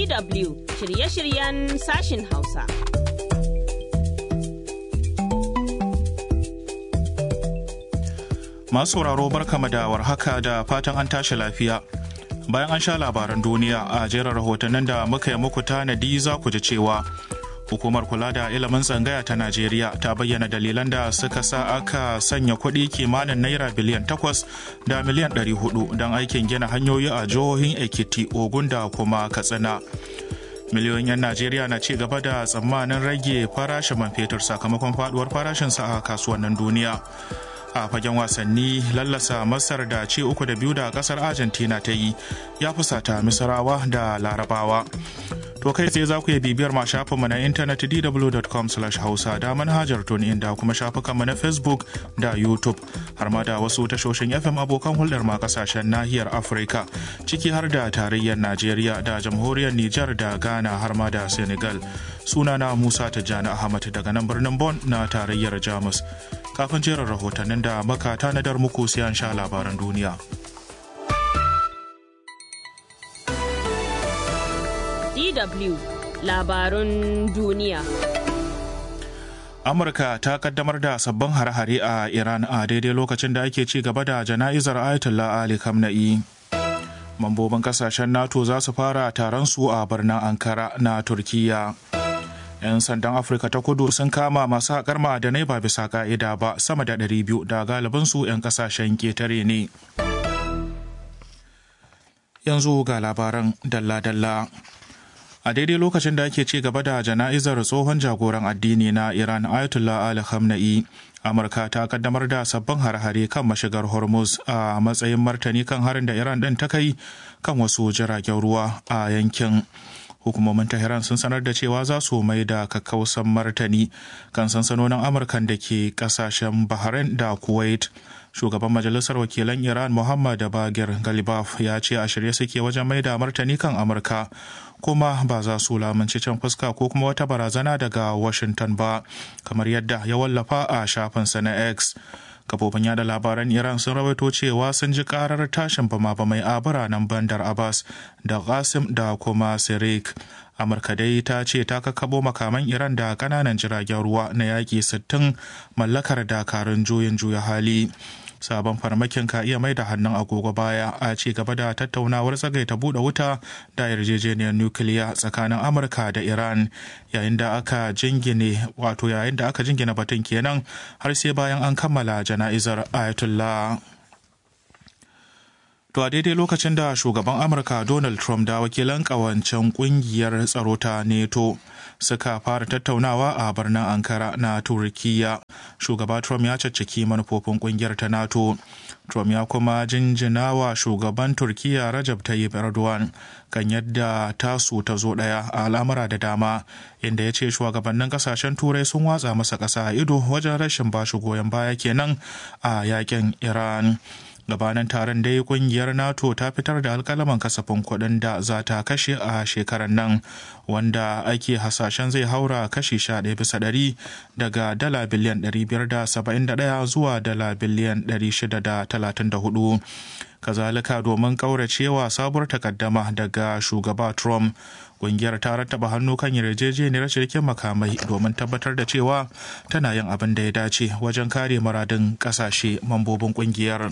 DW shirye-shiryen sashin Hausa. Masu sauraro barkama da warhaka da fatan an tashi lafiya. Bayan an sha labaran duniya a jerin rahotannin da muka yi muku tanadi za ku ji cewa hukumar kula da ilimin tsangaya ta Najeriya ta bayyana dalilan da suka sa aka sanya kuɗi kimanin naira biliyan takwas da miliyan ɗari hudu don aikin gina hanyoyi a jihohin Ekiti, Ogun da kuma Katsina. miliyoyin 'yan najeriya na ci gaba da tsammanin rage farashin man fetur sakamakon faduwar farashinsa a kasuwannin duniya a fagen wasanni lallasa masar da ce uku da biyu da kasar argentina ta yi ya fusata misrawa da larabawa to kai tsaye za ku iya bibiyar ma shafinmu na intanet dw.com hausa da manhajar tuni da kuma shafukanmu na facebook da youtube har ma da wasu tashoshin fm abokan hulɗar ma kasashen nahiyar afirka ciki har da tarayyar najeriya da jamhuriyar nijar da ghana har ma da senegal sunana musa tijjani ahmad daga nan birnin bon na tarayyar jamus kafin jerin rahotannin da maka tanadar muku sai an sha labaran duniya. DW labarun duniya. Amurka ta kaddamar da sabbin hare-hare a Iran a daidai lokacin da ake ci gaba da jana'izar Ayatollah Ali Khamenei. Mambobin kasashen NATO za su fara taron su a birnin Ankara na Turkiyya. 'yan sandan afirka ta kudu sun kama masu haƙar ma'adanai ba bisa ka'ida ba sama da 200 da galibinsu 'yan kasashen ketare ne yanzu ga labaran dalla-dalla a daidai lokacin da ake ci gaba da jana'izar tsohon jagoran addini na iran ayatollah ali khamenei amurka ta kaddamar da sabbin har-hare kan mashigar hormuz a matsayin martani kan harin da iran ɗin ta kai kan wasu jiragen ruwa a yankin hukumomin tehran sun sanar da cewa za su mai da kakkausan martani kan sansanonin amurkan da ke kasashen bahrain da kuwait shugaban majalisar wakilan iran muhammad bagir galibaf ya ce a shirye suke wajen mai da martani kan amurka kuma ba za su lamunci can fuska ko kuma wata barazana daga washington ba kamar yadda ya wallafa a shafinsa na x kafofin yada labaran iran sun rawaito cewa sun ji karar tashin bama-bamai a biranen bandar abbas da qasim da kuma sirik amurka dai ta ce ta kakabo makaman iran da kananan jiragen ruwa na yaƙi 60 mallakar dakarun juyin juya hali sabon farmakin ka iya mai da hannun agogo baya a ci gaba da tattaunawar tsagaita buɗe wuta da yarjejeniyar nukiliya tsakanin amurka da iran yayin da aka jingine wato yayin da aka jingina batun kenan har sai bayan an kammala jana'izar ayatollah To a daidai lokacin da shugaban Amurka Donald Trump da wakilan kawancen kungiyar tsaro ta NATO suka fara tattaunawa a birnin Ankara na Turkiyya. Shugaba Trump ya caccaki manufofin kungiyar ta NATO. Trump ya kuma jinjina wa shugaban Turkiyya Rajab Tayyip Erdogan kan yadda tasu ta zo ɗaya a al'amura da dama inda ya ce shugabannin kasashen turai sun watsa masa ƙasa a ido wajen rashin bashi goyon baya kenan a yakin Iran. gabanin taron dai kungiyar nato ta fitar da alkalaman kasafin kuɗin da za ta kashe a shekarar nan wanda ake hasashen zai haura kashi 11 bisa ɗari daga dala biliyan 571 zuwa dala biliyan 634 kazalika domin kauracewa sabuwar takaddama daga shugaba trump kungiyar ta rattaba hannu kan yarjejeniyar shirkin makamai domin tabbatar da cewa tana yin abin da ya dace wajen kare muradin kasashe mambobin kungiyar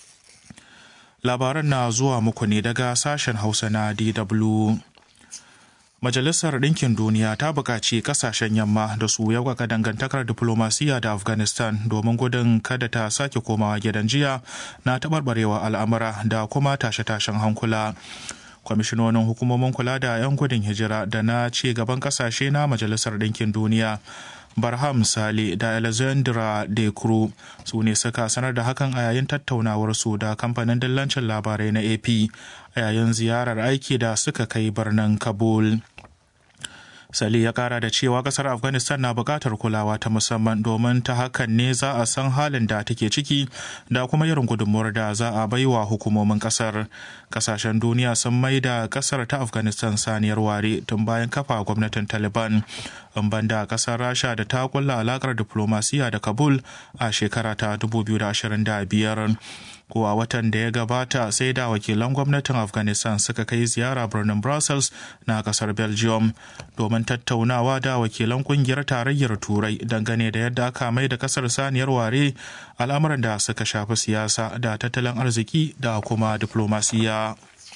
labaran na zuwa muku ne daga sashen hausa na dw Majalisar Ɗinkin Duniya ta buƙaci ƙasashen yamma da su yaukaka dangantakar diflomasiyya da Afghanistan domin gudun kada ta sake komawa gidan jiya na taɓarɓarewa al'amura da kuma tashe-tashen hankula. Kwamishinonin hukumomin kula da 'yan gudun hijira da na ci gaban ƙasashe na Majalisar Ɗinkin Duniya Barham Sale da Alexandra De Croo su ne suka sanar da hakan a yayin tattaunawar su da kamfanin dillancin labarai na AP a yayin ziyarar aiki da suka kai birnin Kabul. Sali ya kara da cewa kasar Afghanistan na bukatar kulawa ta musamman domin ta hakan ne za a san halin da take ciki da kuma irin gudunmuwar da za a baiwa hukumomin kasar. Kasashen duniya sun mai da kasar ta Afghanistan saniyar ware tun bayan kafa gwamnatin Taliban. In banda kasar Rasha da ta kulla alakar diplomasiya da Kabul a shekara ta 2025. ko a watan da ya gabata sai da wakilan gwamnatin afghanistan suka kai ziyara birnin brussels na kasar belgium domin tattaunawa da wakilan kungiyar tarayyar turai dangane da yadda aka mai da kasar saniyar ware al'amuran da suka shafi siyasa da tattalin arziki da kuma diplomasiya.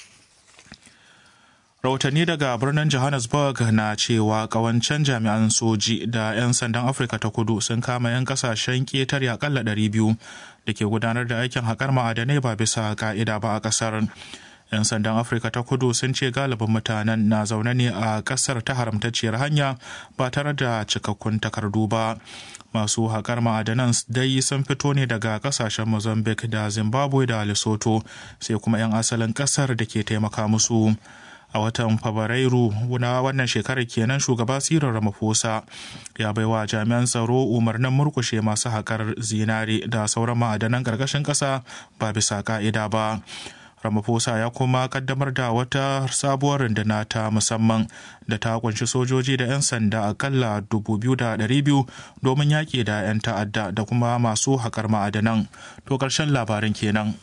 rahotanni daga birnin johannesburg na cewa kawancen jami'an soji da 'yan sandan afirka ta kudu sun kama 'yan kasashen ketare akalla 200 da ke gudanar da aikin haƙar ma'adanai ba bisa ka'ida ba a ƙasar 'yan sandan afirka ta kudu sun ce galibin mutanen na zaune ne a ƙasar ta haramtacciyar hanya ba tare da cikakkun takardu ba masu haƙar ma'adanan dai sun fito ne daga ƙasashen mozambique da zimbabwe da lesotho sai kuma 'yan asalin ƙasar da ke taimaka musu a watan fabrairu na wannan shekarar kenan shugaba sirar ramaphosa ya baiwa jami'an tsaro umarnin murkushe masu haƙar zinare da sauran ma'adanan ƙarƙashin ƙasa ba bisa ka'ida ba ramaphosa ya kuma kaddamar da wata sabuwar runduna ta musamman da ta kunshi sojoji da 'yan sanda akalla 2,200 domin yaƙi da 'yan ta'adda da kuma masu haƙar ma'adanan to ƙarshen labarin kenan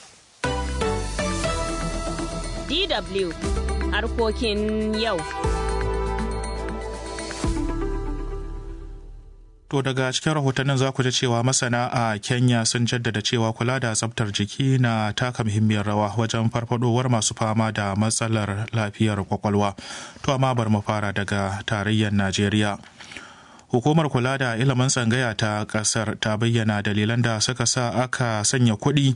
DW harkokin yau. To daga cikin rahotannin za ku ji cewa masana a Kenya sun jaddada cewa kula da tsabtar jiki na taka muhimmiyar rawa wajen farfadowar masu fama da matsalar lafiyar kwakwalwa. To amma bar mu fara daga tarayyar Najeriya. Hukumar kula da ilimin tsangaya ta kasar ta bayyana dalilan da suka sa aka sanya kuɗi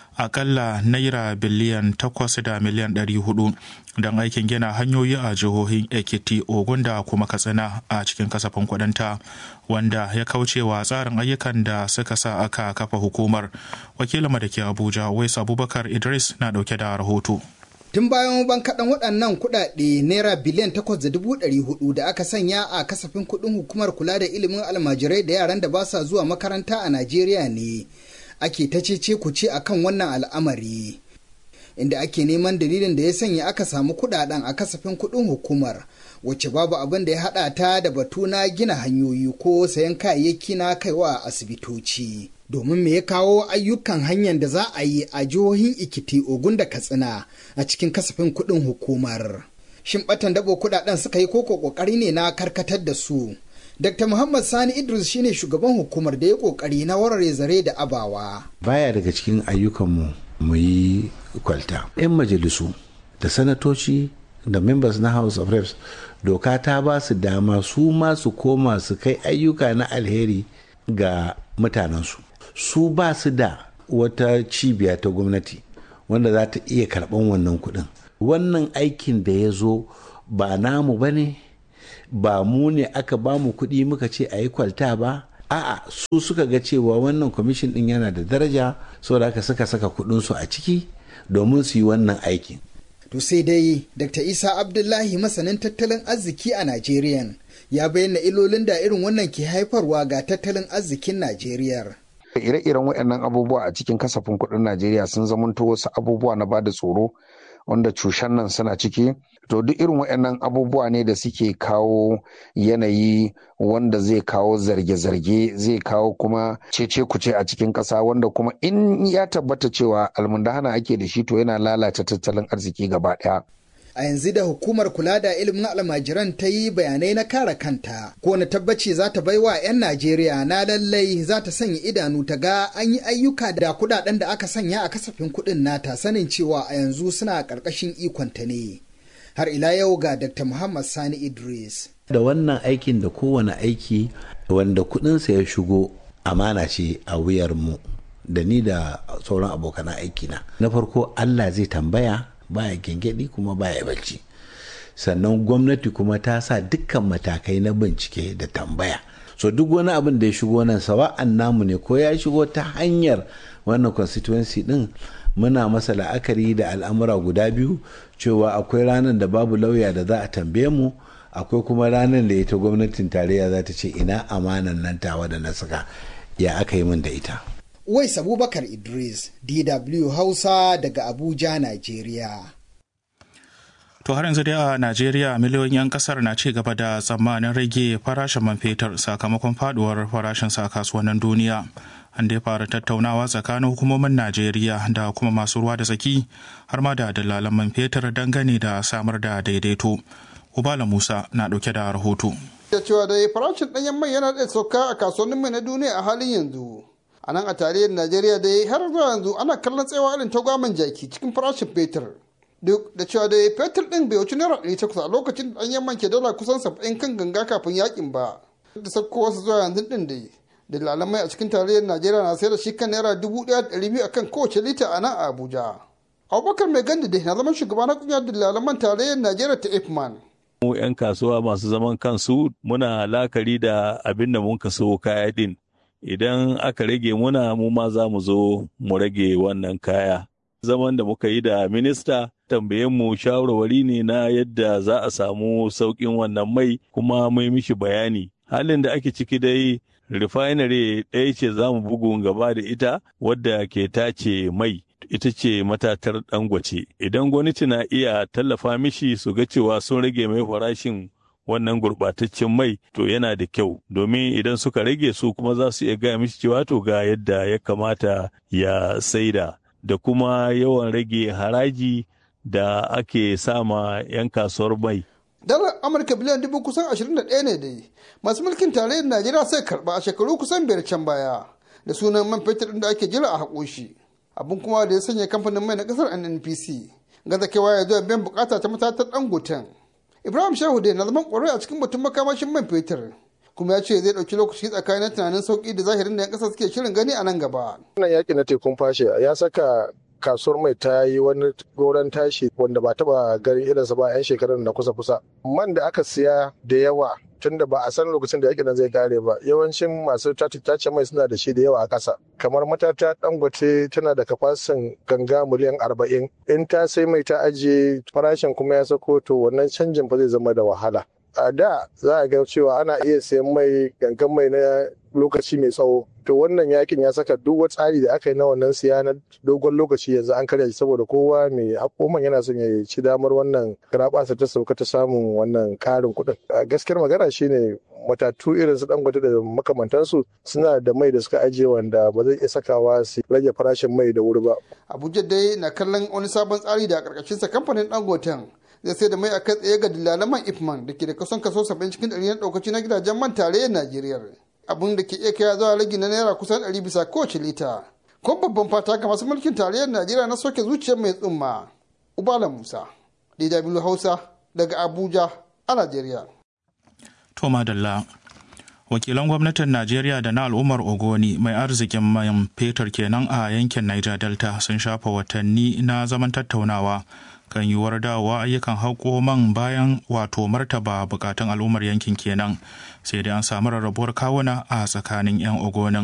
akalla naira biliyan takwas da miliyan ɗari hudu don aikin gina hanyoyi a jihohin ekiti ogun da kuma katsina a cikin kasafin kudinta wanda ya kaucewa tsarin ayyukan da suka sa aka kafa hukumar wakilinmu da ke abuja wais abubakar idris na dauke da rahoto tun bayan bankaɗan waɗannan kuɗaɗe naira biliyan takwas da dubu ɗari hudu da aka sanya a kasafin kuɗin hukumar kula da ilimin almajirai da yaran da ba sa zuwa makaranta a najeriya ne ake ta cece ku ce akan wannan al'amari inda ake neman dalilin da ya sanya aka samu kudaden a kasafin kudin hukumar wacce babu abin da ya hada ta da batu na gina hanyoyi ko sayan kayayyaki na kaiwa asibitoci domin me ya kawo ayyukan hanyar da za a yi a jihohin ikiti ogun da katsina a cikin kasafin kudin hukumar shin batan dabo kudaden suka yi koko kokari ne na karkatar da su Dr. Muhammad Sani Idris shine shugaban hukumar da ya kokari na warare zare da abawa. Baya daga cikin ayyukanmu mu yi kwalta. 'Yan majalisu da sanatoci da members na House of Reps doka ta ba su dama su ma su koma su kai ayyuka na alheri ga mutanensu. Su ba su da wata cibiya ta gwamnati wanda za ta iya karɓan wannan kuɗin. Wannan aikin da ya zo ba namu ba ne ba mu ne aka ba mu kuɗi muka ce a yi kwalta ba a'a su suka ga cewa wannan kwamishin ɗin yana da daraja saboda haka suka saka kuɗinsu a ciki domin su yi wannan aikin to sai dai dr isa abdullahi masanin tattalin arziki a najeriya ya bayyana ilolin da irin wannan ke haifarwa ga tattalin arzikin najeriya ire-iren waɗannan abubuwa a cikin kasafin kuɗin najeriya sun zamanto wasu abubuwa na bada tsoro wanda cushen nan suna ciki to duk irin waɗannan abubuwa ne da suke kawo yanayi wanda zai kawo zarge-zarge zai kawo kuma cece kuce a cikin ƙasa wanda kuma in ya tabbata cewa almundahana ake da shi to yana lalata tattalin arziki gaba ɗaya a yanzu da hukumar kula da ilimin almajiran ta yi bayanai na kare kanta ko na tabbaci za ta bai wa 'yan najeriya na lallai za ta sanya idanu ta ga an yi ayyuka da kudaden da aka sanya a kasafin kudin nata sanin cewa a yanzu suna karkashin ikonta ne har ila yau ga dr muhammad sani idris da wannan aikin da kowane aiki wanda kudinsa ya shigo amana ce a wuyar mu da ni da sauran abokan aikina na farko allah zai tambaya baya gyangyaɗi kuma baya bacci sannan gwamnati kuma ta sa dukkan matakai na bincike da tambaya so duk wani abin da ya shigo nan sawa'an namu ne ko ya shigo ta hanyar wannan constituency din muna masa la'akari da al'amura guda biyu cewa akwai ranar da babu lauya da za a tambaye mu akwai kuma ranar da ita gwamnatin tarayya za ta ce ina amanan nan tawa da na saka ya aka yi min da ita Wais Abubakar Idris, DW Hausa daga Abuja, Najeriya. To har yanzu dai a Najeriya miliyoyin 'yan kasar na ci gaba da tsammanin rage farashin man fetur sakamakon faduwar farashin sa kasuwannin duniya. an dai fara tattaunawa tsakanin hukumomin najeriya da kuma masu ruwa da tsaki har ma da dalalan man fetur dangane da samar da daidaito ubala musa na dauke da rahoto da cewa da farashin ɗanyen mai yana da sauka a kasuwannin mai na duniya a halin yanzu a nan a tarayyar najeriya da har zuwa yanzu ana kallon tsayawa irin tagwamin jaki cikin farashin fetur duk da cewa da fetur ɗin bai wuce naira ɗari takwas a lokacin da ɗanyen man ke dala kusan saba'in kan ganga kafin yakin ba da sauko wasu zuwa yanzu ɗin dai dalalan mai a cikin tarayyar najeriya na sayar da shi kan naira dubu ɗaya da ɗari biyu akan kowace lita a nan a abuja abubakar mai gandi dai na zaman shugaba na ƙungiyar dalalan man tarayyar najeriya ta ifman mu 'yan kasuwa masu zaman kansu muna lakari da abin da mun kaso kaya din idan aka rage muna mu ma za mu zo mu rage wannan kaya zaman da muka yi da minista tambayen mu shawarwari ne na yadda za a samu sauƙin wannan mai kuma mai mishi bayani halin da ake ciki dai refinery ɗaya ce za mu bugun gaba da ita wadda ke tace mai ita ce matatar dangwace idan gwamnati na iya tallafa mishi su ga cewa sun rage mai farashin wannan gurɓataccen mai to yana da kyau domin idan suka rage su kuma za su iya gaya mishi cewa to ga yadda ya kamata ya saida da kuma yawan rage haraji da ake sama 'yan kasuwar mai dalar amurka biliyan dubu kusan 21 ne dai masu mulkin tarayyar najeriya sai karba a shekaru kusan biyar can baya da sunan man fetur da ake jira a haƙo shi abin kuma da ya sanya kamfanin mai na kasar nnpc gaza kewa ya zuwa biyan bukata ta matatar dangoten ibrahim shehu dai na zaman kwarai a cikin batun makamashin man fetur kuma ya ce zai ɗauki lokaci tsakanin tunanin sauki da zahirin da 'yan ƙasa suke shirin gani a nan gaba. wannan yaƙi na tekun fashe ya saka kasuwar mai ta yi wani goron tashi wanda ba taba ganin irinsa ba 'yan shekarun na kusa kusa man da aka siya da yawa tunda ba a san lokacin da yakin nan zai kare ba yawancin masu tace mai suna da shi da yawa a ƙasa kamar matata dangote tana da kafasin ganga miliyan arba'in in ta sai mai ta ajiye farashin kuma ya sako to wannan canjin ba zai zama da wahala a da za a ga cewa ana iya sayan mai gangan mai na lokaci mai tsawo to wannan yakin ya saka duk wani tsari da aka yi na wannan siya na dogon lokaci yanzu an karya shi saboda kowa mai hakoman yana son ya ci damar wannan garabasa ta sauka ta samun wannan karin kuɗin a gaskiyar magana shine matatu irin su dangote da makamantansu suna da mai da suka ajiye wanda ba zai iya sakawa su rage farashin mai da wuri ba abuja dai na kallon wani sabon tsari da a ƙarƙashinsa kamfanin dangoten zai sai da mai akan tsaye ga dillalan man ifman da ke da kusan kaso 70 cikin ɗari na ɗaukaci na gidajen man tarayyar najeriya abin da ke iya kai zuwa ragi na naira kusan 100 bisa kowace lita kuma babban fata ga masu mulkin tarayyar najeriya na soke zuciyar mai tsumma ubala musa dw hausa daga abuja a najeriya to madalla wakilan gwamnatin najeriya da na al'ummar ogoni mai arzikin mayan fetur kenan a yankin niger delta sun shafa watanni na zaman tattaunawa kan yiwuwar dawowa ayyukan haƙo man bayan wato martaba bukatun al'ummar yankin kenan sai dai an samu rarrabuwar kawuna a tsakanin 'yan ogonin